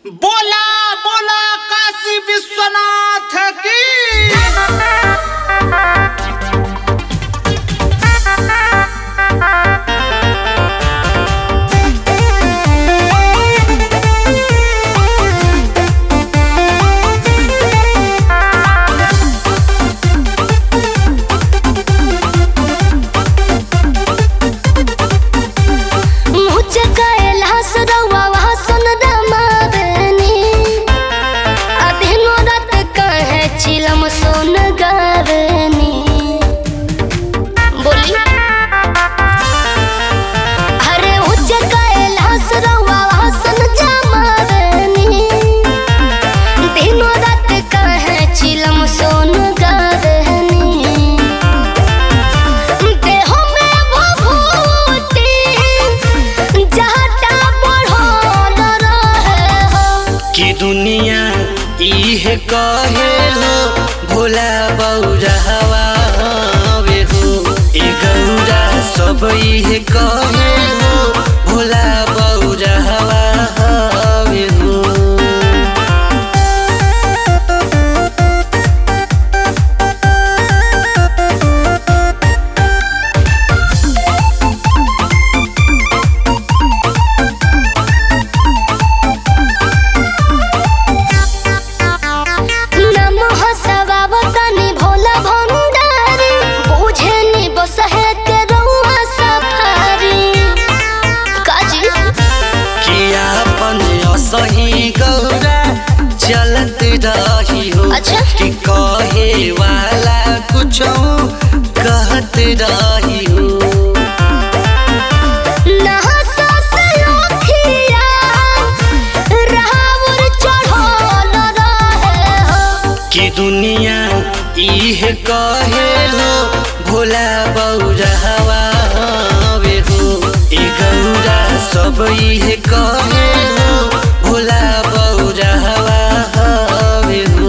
बोला बोला काशी विश्वनाथ की मुझे कैलाश रउआ वासन रमावनी अधीनो रात कहे चिलम सोन गावनी बोली अरे मुझे कैलाश रउआ वासन जमावनी दिनो रात कहे चिलम सोन गावनी देहो में भभूति जहटा बढ़ल रहे हो कि दुनिया इहे कहे हो भोला बौरा हवा हवे हो ए गौरा सब इहे कहे हो भोला बौरा हवा हवे हो नमः सवावतनि भोला भंडारी बुझेनि बसहे के रउआ सफारी काजी कि आपन असही गौरा चलत रही हो अच्छा। कि कहे वाला कुछ कहत रही हो नहसा से ओखिया राहुर चढ़ल रहे हो कि दुनिया इहे कहे हो भोला बौरा हवा हवे हो ए गौरा सब इहे कहे हो भोला बौरा हवा हवे हो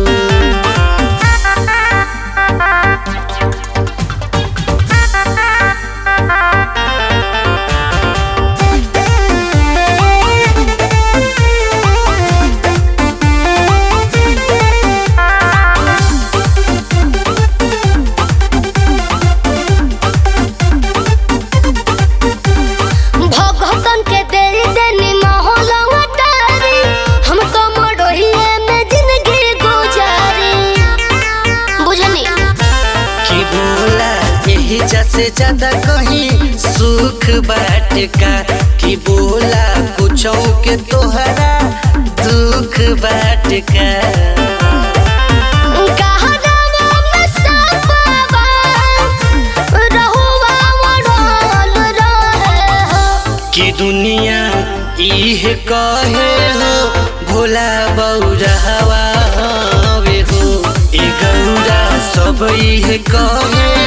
भगतन के दे देनी माहौल अटारी हम तो मडोहिए में जिंदगी गुजारी बुझनी कि बोला यही से ज्यादा कहीं सुख बाट का कि बोला कुछ के तोहरा दुख बाट का कहरावा में सपावा रहुआ मडोल रहे हो कि दुनिया इहे कहे हो भोला बौरा हवा हवे हो ए गौरा सब इहे कहे